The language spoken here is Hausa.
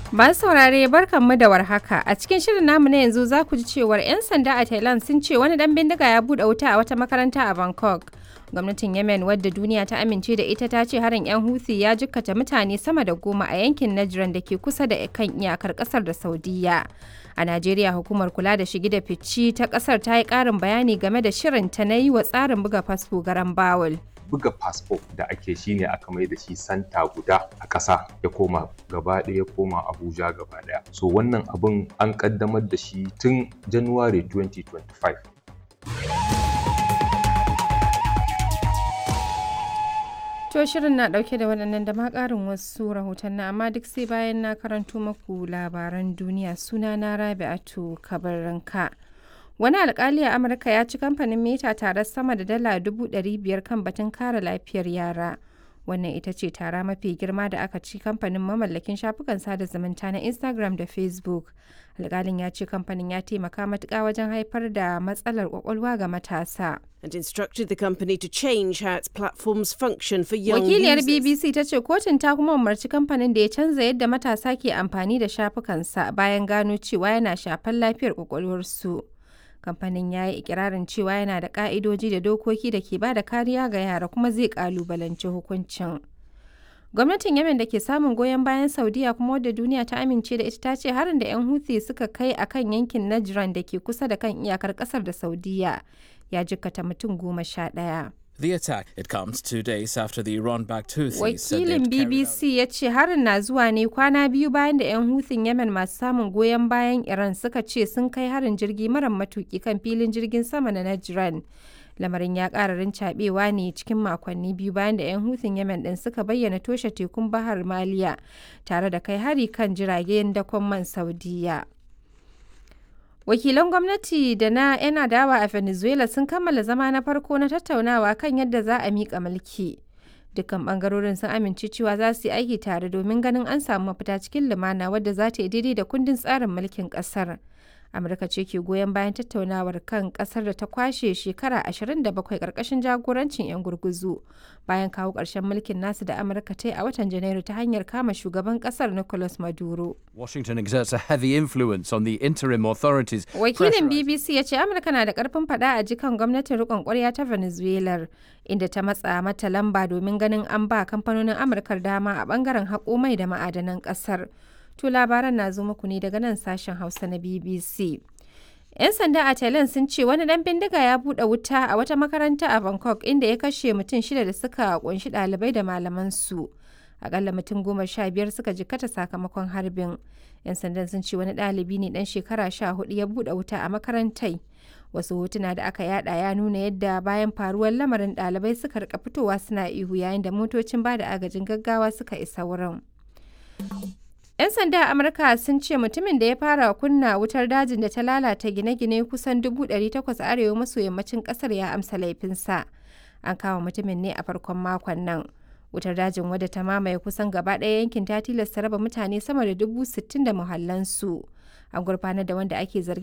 Masu saurare barkanmu da warhaka. A cikin shirin namu na yanzu za ku ji cewar 'yan sanda a Thailand sun ce wani dan bindiga ya buɗe wuta a wata makaranta a Bangkok. Gwamnatin Yemen wadda duniya ta amince da ita ta ce harin 'yan Houthi ya jikkata mutane sama da goma a yankin Najran da ke kusa da kan iyakar kasar da Saudiya. A Najeriya hukumar kula da shigi da fici ta kasar ta yi ƙarin bayani game da shirinta na yi wa tsarin buga fasfo garan bawul. buga fasfo da ake shi ne aka mai da shi santa guda a ƙasa ya koma gaba ɗaya ya koma abuja gaba ɗaya so wannan abin an ƙaddamar da shi tun january 2025 To shirin na ɗauke da waɗannan da ma ƙarin wasu rahotanni amma duk sai bayan na karanto maku labaran duniya suna na rabi'atu kabaranka. Wani alkali a Amurka ya ci kamfanin Meta tare sama da dala dubu ɗari biyar kan batun kare lafiyar yara. Wannan ita ce tara mafi girma da aka ci kamfanin mamallakin shafukan sada zumunta na Instagram da Facebook. Alkalin ya ce kamfanin ya taimaka matuƙa wajen haifar da matsalar kwakwalwa ga matasa. and instructed the company to change how its platforms function for young Wakiliyar users. BBC ta ce kotun ta kuma umarci kamfanin da ya canza yadda matasa ke amfani da shafukansa bayan gano cewa yana shafar lafiyar kwakwalwarsu. Kamfanin ya yi ikirarin cewa yana da ka'idoji da dokoki da ke ba da kariya ga yara kuma zai kalubalanci hukuncin. Gwamnatin Yemen da ke samun goyon bayan Saudiya kuma wadda duniya ta amince da ita ta ce harin da 'yan Houthi suka kai a kan yankin Najran da ke kusa da kan iyakar kasar da Saudiya ya jikkata mutum goma sha ɗaya. The attack it comes two days after the Iran-backed Houthis said they'd Wakilin carried out- BBC ya ce harin na zuwa ne kwana biyu bayan da 'yan Houthing Yemen masu samun goyon bayan Iran suka ce sun kai harin jirgi mara matuki kan filin jirgin sama na Najran. Lamarin ya ƙara rincaɓewa ne cikin makonni biyu bayan da 'yan Houthing Yemen ɗin suka bayyana toshe tekun Bahar Maliya tare da kai hari kan jiragen dakon man Saudiya. Wakilan gwamnati da na 'yan adawa a Venezuela sun kammala zama na farko na tattaunawa kan yadda za a miƙa mulki. Dukkan bangarorin sun amince cewa za su yi aiki tare domin ganin an samu mafita cikin lumana wadda za ta yi daidai da kundin tsarin mulkin ƙasar. Amurka ce ke goyon bayan tattaunawar kan ƙasar da ta kwashe shekara 27 ƙarƙashin jagorancin 'yan gurguzu bayan kawo ƙarshen mulkin nasu da Amurka ta yi a watan Janairu ta hanyar kama shugaban ƙasar Nicolas Maduro. Washington exerts a heavy influence on the interim authorities. Wakilin BBC ya ce Amurka na da karfin fada a jikan gwamnatin rikon kwarya ta Venezuela inda ta matsa mata lamba domin ganin an ba kamfanonin Amurkar dama a bangaren haƙo mai da ma'adanan ƙasar. To labaran na zo muku ne daga nan sashen Hausa na BBC. 'Yan sanda a Thailand sun ce wani dan bindiga ya buɗe wuta a wata makaranta a Bangkok inda ya kashe mutum shida da suka kunshi ɗalibai da malaman su. Akalla mutum goma sha biyar suka jikkata sakamakon harbin. 'Yan sandan sun ce wani ɗalibi ne ɗan shekara sha hudu ya buɗe wuta a makarantai. Wasu hotuna da aka yada ya nuna yadda bayan faruwar lamarin ɗalibai suka rika fitowa suna ihu yayin da motocin bada agajin gaggawa suka isa wurin. 'Yan sanda a Amurka sun ce mutumin da ya fara kunna wutar dajin da ta lalata gine-gine kusan 800 a arewa maso yammacin kasar ya amsa laifinsa. An kama mutumin ne a farkon makon nan. Wutar dajin wadda ta mamaye kusan gaba ɗaya yankin ta tilasta raba mutane sama da dubu sittin da muhallansu. An gurfanar da wanda ake zargi